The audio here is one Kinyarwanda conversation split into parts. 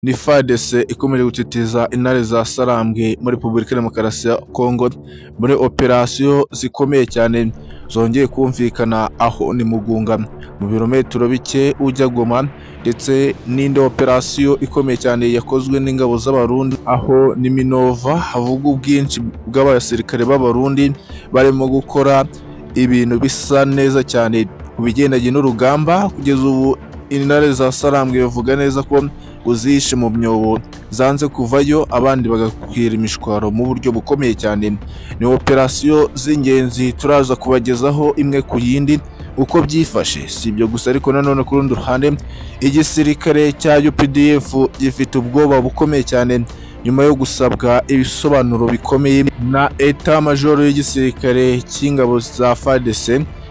ni FARDC ikomeje gutitiza intare za Sarambwe muri Repubulika ya Demokarasi ya Kongo muri operasiyo zikomeye cyane zongeye kumvikana aho ni Mugunga mu birometero bike ujya Goma ndetse n'indi operasiyo ikomeye cyane yakozwe n'ingabo z'Abarundi aho ni Minova havuga ubwinshi bw'abasirikare b'Abarundi barimo gukora ibintu bisa neza cyane ku bigendanye n'urugamba kugeza ubu intare za Sarambwe bavuga neza ko uzishe mu myobo zanze kuvayo abandi bagakwira imishwaro mu buryo bukomeye cyane ni operasiyo z'ingenzi turaza kubagezaho imwe ku yindi uko byifashe si ibyo gusa ariko nanone ku rundi ruhande igisirikare cya UPDF gifite ubwoba bukomeye cyane nyuma yo gusabwa ibisobanuro bikomeye na Etat Major y'igisirikare cy'ingabo za FARDC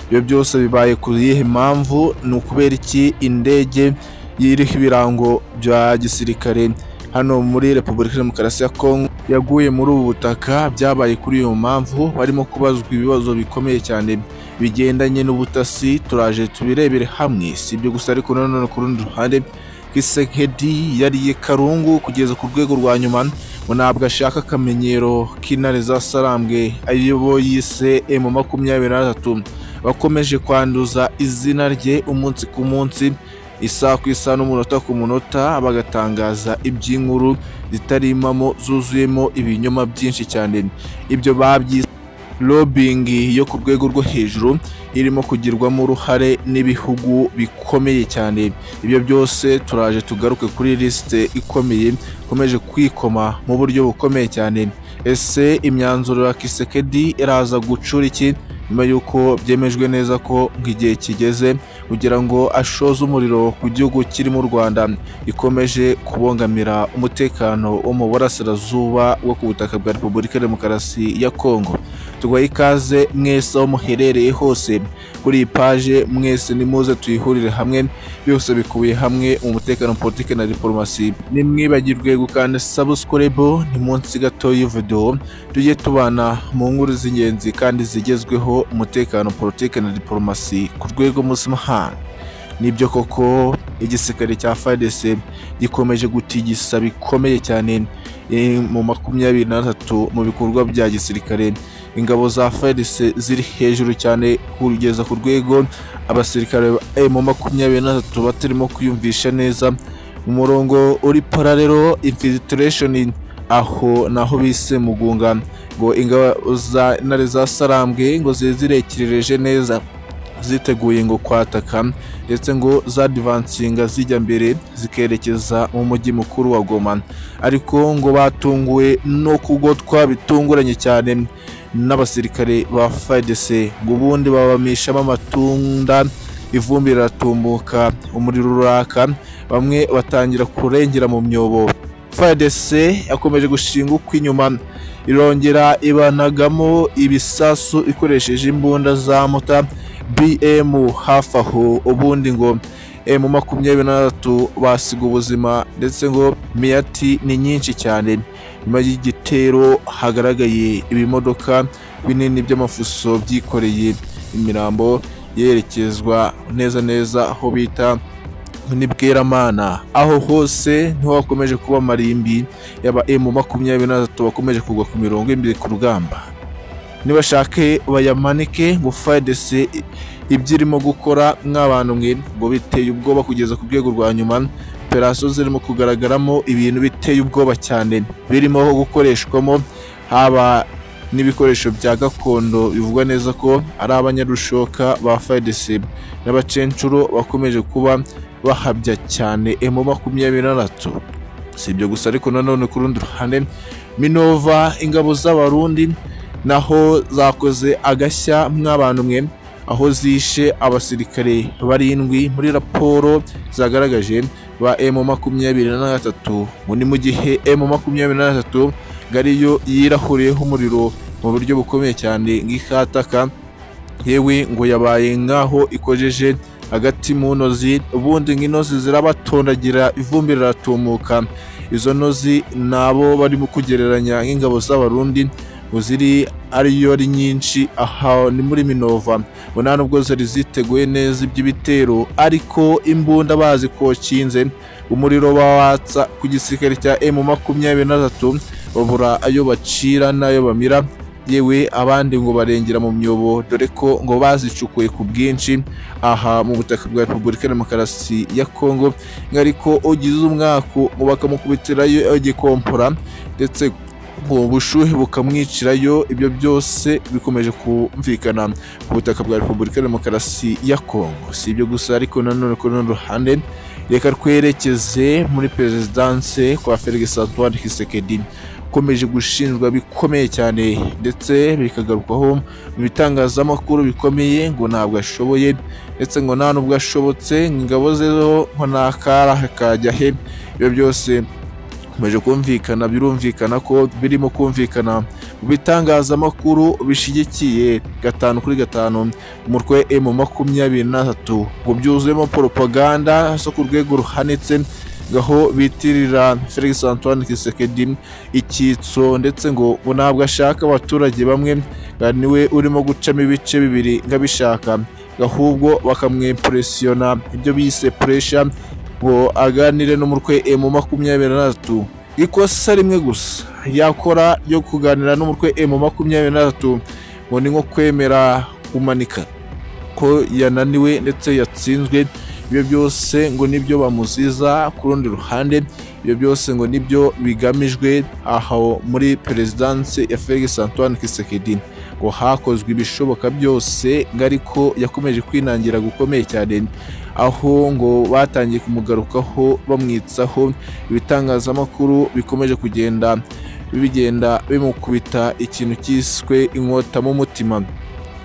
ibyo byose bibaye ku yihe mpamvu ni ukubera iki indege iriho ibirango bya gisirikare hano muri repubulika demokarasi ya kongo yaguye muri ubu butaka byabaye kuri iyo mpamvu barimo kubazwa ibibazo bikomeye cyane bigendanye n'ubutasi turaje tubirebere hamwe si ibyo gusa ariko nanone ku rundi ruhande kisekedi yariye karungu kugeza ku rwego rwa nyuma ngo ntabwo ashaka akamenyero k'intare za sarambwe aribo yise emu makumyabiri na tatu bakomeje kwanduza izina rye umunsi ku munsi isaha ku isaha n'umunota ku munota bagatangaza iby'inkuru zitarimamo zuzuyemo ibinyoma byinshi cyane ibyo babyise robingi yo ku rwego rwo hejuru irimo kugirwamo uruhare n'ibihugu bikomeye cyane ibyo byose turaje tugaruke kuri lisite ikomeye ikomeje kwikoma mu buryo bukomeye cyane ese imyanzuro ya kisekedi iraza gucura iki nyuma y'uko byemejwe neza ko nk'igihe kigeze kugira ngo ashoze umuriro ku gihugu kirimo u Rwanda ikomeje kubongamira umutekano wo mu burasirazuba wo ku butaka bwa Repubulika ya Demokarasi ya Kongo tuguha ikaze mwese aho muherereye hose kuri iyi paje mwese nimuze tuyihurire hamwe byose bikubiye hamwe mu mutekano politiki na diporomasi nimwibagirwe gukanda sabusikorebo ni munsi gato y'ividewo tujye tubana mu nkuru z'ingenzi kandi zigezweho umutekano politiki na diporomasi ku rwego mpuzamahanga nibyo koko igisirikare cya FARDC gikomeje gutigisa bikomeye cyane mu makumyabiri na tatu mu bikorwa bya gisirikare ingabo za FARDC ziri hejuru cyane kugeza ku rwego abasirikare mu makumyabiri na tatu batarimo kwiyumvisha neza umurongo uri paralelo infiltration aho naho bise mugunga ngo ingabo za intare za sarambwe ngo zibe zirekereje neza ziteguye ngo kwataka ndetse ngo zadivansinga zijya mbere zikerekeza mu mujyi mukuru wa Goma ariko ngo batunguwe no kugotwa bitunguranye cyane n'abasirikare ba FARDC ngo ubundi babamishamo amatunda ivumbi riratumbuka umuriro uraka bamwe batangira kurengera mu myobo FARDC yakomeje gushinga ukw'inyuma irongera ibanagamo ibisasu ikoresheje imbunda za muta bm hafi aho ubundi ngo mu makumyabiri na tatu basiga ubuzima ndetse ngo miyati ni nyinshi cyane nyuma y'igitero hagaragaye ibimodoka binini by'amafuso byikoreye imirambo yerekezwa neza neza aho bita nibweramana aho hose niho hakomeje kuba amarimbi yaba emu makumyabiri na tatu bakomeje kugwa ku mirongo imbere ku rugamba nibashake bayamanike ngo FARDC ibyo irimo gukora nk'abantu mwe ngo biteye ubwoba kugeza ku rwego rwa nyuma operasiyo zirimo kugaragaramo ibintu biteye ubwoba cyane birimo gukoreshwamo haba n'ibikoresho bya gakondo bivugwa neza ko ari abanyarushoka ba FARDC n'abacencuro bakomeje kuba bahabya cyane emu makumyabiri na tatu si ibyo gusa ariko nanone ku rundi ruhande minova ingabo z'abarundi naho zakoze agashya mw'abantu mwe aho zishe abasirikare barindwi muri raporo zagaragaje ba emu makumyabiri na gatatu ngo ni mu gihe emu makumyabiri na gatatu ngo ariyo yirahuriyeho umuriro mu buryo bukomeye cyane nk'ikataka yewe ngo yabaye nk'aho ikojeje hagati mu ntozi ubundi nk'intozi zirabatondagira ivumbi riratumuka izo ntozi nabo barimo kugereranya nk'ingabo z'abarundi ngo ziri ariyo ari nyinshi aha ni muri minova ngo nta nubwo zari ziteguye neza iby'ibitero ariko imbunda bazi ko kinze umuriro bawatsa ku gisirikare cya emu makumyabiri na tatu babura ayo bacira n'ayo bamira yewe abandi ngo barengera mu myobo dore ko ngo bazicukuye ku bwinshi aha mu butaka bwa repubulika ya demokarasi ya kongo ariko ugize umwaku ngo bakamukubitirayo igikompora ndetse ngo bushuhe bukamwicirayo ibyo byose bikomeje kumvikana ku butaka bwa repubulika ya demokarasi ya kongo si ibyo gusa ariko nanone ku rundi ruhande reka twerekeze muri perezidanse kwa felix antoine hisekedi ukomeje gushinjwa bikomeye cyane ndetse bikagarukwaho mu bitangazamakuru bikomeye ngo ntabwo ashoboye ndetse ngo nta n'ubwo ashobotse ingabo zeho nko nta kara hakajya he ibyo byose bikomeje kumvikana birumvikana ko birimo kumvikana mu bitangazamakuru bishyigikiye gatanu kuri gatanu umutwe emu makumyabiri n'atatu ngo byuzuyemo poropaganda zo ku rwego ruhanitse gaho bitirira felix antoine kisekedi icyitso ndetse ngo ngo ntabwo ashaka abaturage bamwe niwe urimo gucamo ibice bibiri nk'abishaka ahubwo bakamwimpuresiyona ibyo bise puresha ngo aganire n'umutwe emu makumyabiri na tatu ikosa rimwe gusa yakora ryo kuganira n'umutwe emu makumyabiri na tatu ngo ni nko kwemera kumanika ko yananiwe ndetse yatsinzwe ibyo byose ngo nibyo bamuziza ku rundi ruhande ibyo byose ngo nibyo bigamijwe aho muri perezidanse ya felix antoine kisekedi ngo hakozwe ibishoboka byose ngo ariko yakomeje kwinangira gukomeye cyane aho ngo batangiye kumugarukaho bamwitsaho ibitangazamakuru bikomeje kugenda bigenda bimukubita ikintu cyiswe inkota mu mutima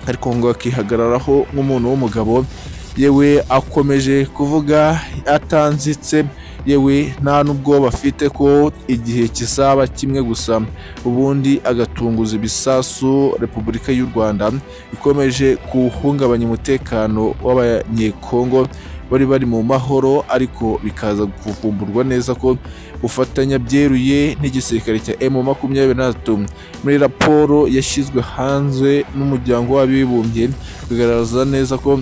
ariko ngo akihagararaho nk'umuntu w'umugabo yewe akomeje kuvuga atanzitse yewe nta n'ubwoba afite ko igihe kizaba kimwe gusa ubundi agatunguza ibisasu repubulika y'u rwanda ikomeje kuwuhungabanya umutekano w'abanyekongo bari bari mu mahoro ariko bikaza kuvumburwa neza ko ufatanya byeruye n'igisirikare cya emu makumyabiri na tatu muri raporo yashyizwe hanze n'umuryango w'abibumbye bigaragaza neza ko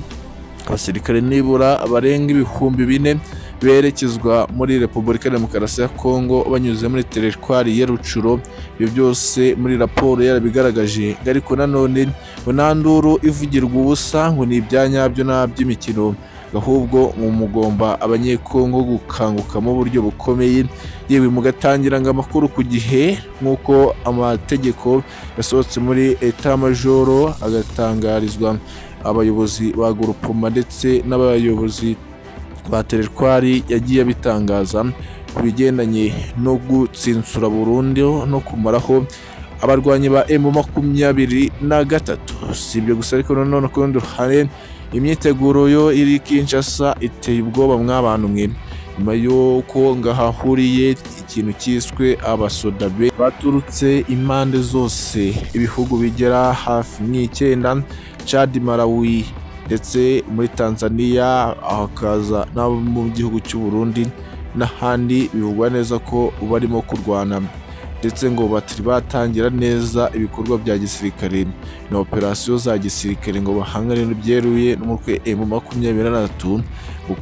abasirikare nibura barenga ibihumbi bine berekezwa muri repubulika ya demokarasi ya kongo banyuze muri teritwari ya rucuro ibyo byose muri raporo yarabigaragaje ariko nanone nduru ivugirwa ubusa ngo ni ibya nyabyo ntaby'imikino ahubwo mugomba abanyekongo gukanguka mu buryo bukomeye yewe mugatangiranga amakuru ku gihe nk'uko amategeko yasohotse muri etamajoro agatangarizwa abayobozi ba gurupoma ndetse n'abayobozi ba teritwari yagiye abitangaza ku bigendanye no gutsinsura burundu no kumaraho abarwanyi ba emu makumyabiri na gatatu si ibyo gusa ariko nanone ku rundi ruhande imyiteguro yo iri kinshasa iteye ubwoba mw'abantu mwe nyuma y'uko ngahahuriye ikintu cyiswe abasodabe baturutse impande zose ibihugu bigera hafi nk'icyenda Chad Malawi ndetse muri Tanzania hakaza n'abo mu gihugu cy'u Burundi n'ahandi bivugwa neza ko barimo kurwana ndetse ngo batari batangira neza ibikorwa bya gisirikare ni operasiyo za gisirikare ngo bahangane n'ibyeruye n'umutwe emu makumyabiri na tatu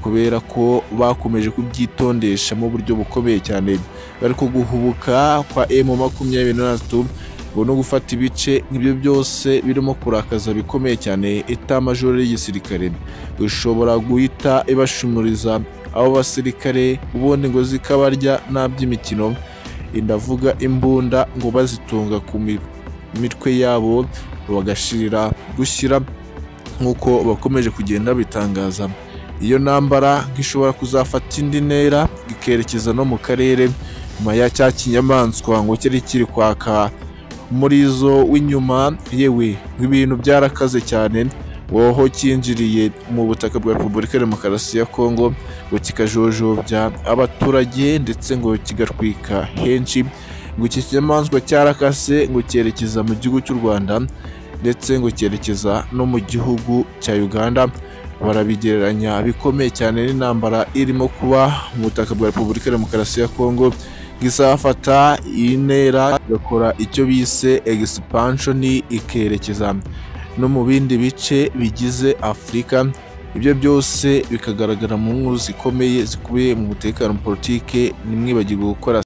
kubera ko bakomeje kubyitondesha mu buryo bukomeye cyane bari ko guhubuka kwa emu makumyabiri na tatu ngo no gufata ibice nk'ibyo byose birimo kurakaza bikomeye cyane etamajoro y'igisirikare ushobora guhita ibashumuriza abo basirikare ubundi ngo zikabarya nta by'imikino ndavuga imbunda ngo bazitunga ku mitwe yabo bagashirira gushyira nk'uko bakomeje kugenda bitangaza iyo ntambara nk'ishobora kuzafata indi ntera ikerekeza no mu karere nyuma ya cya kinyamaswa ngo cyari kiri kwaka muri zo w'inyuma yewe ibintu byarakaze cyane woho cyinjiriye mu butaka bwa repubulika ya demokarasi ya kongo ngo kikajojobya abaturage ndetse ngo kigatwika henshi ngo iki kinyamaswa cyarakase ngo cyerekeza mu gihugu cy'u rwanda ndetse ngo cyerekeza no mu gihugu cya uganda barabigereranya bikomeye cyane n'intambara irimo kuba mu butaka bwa repubulika ya demokarasi ya kongo izafata iyi ntera igakora icyo bise egisipanshoni ikerekeza no mu bindi bice bigize afurika ibyo byose bikagaragara mu nkuru zikomeye zikubiye mu mutekano politike ntimwibagirwe gukora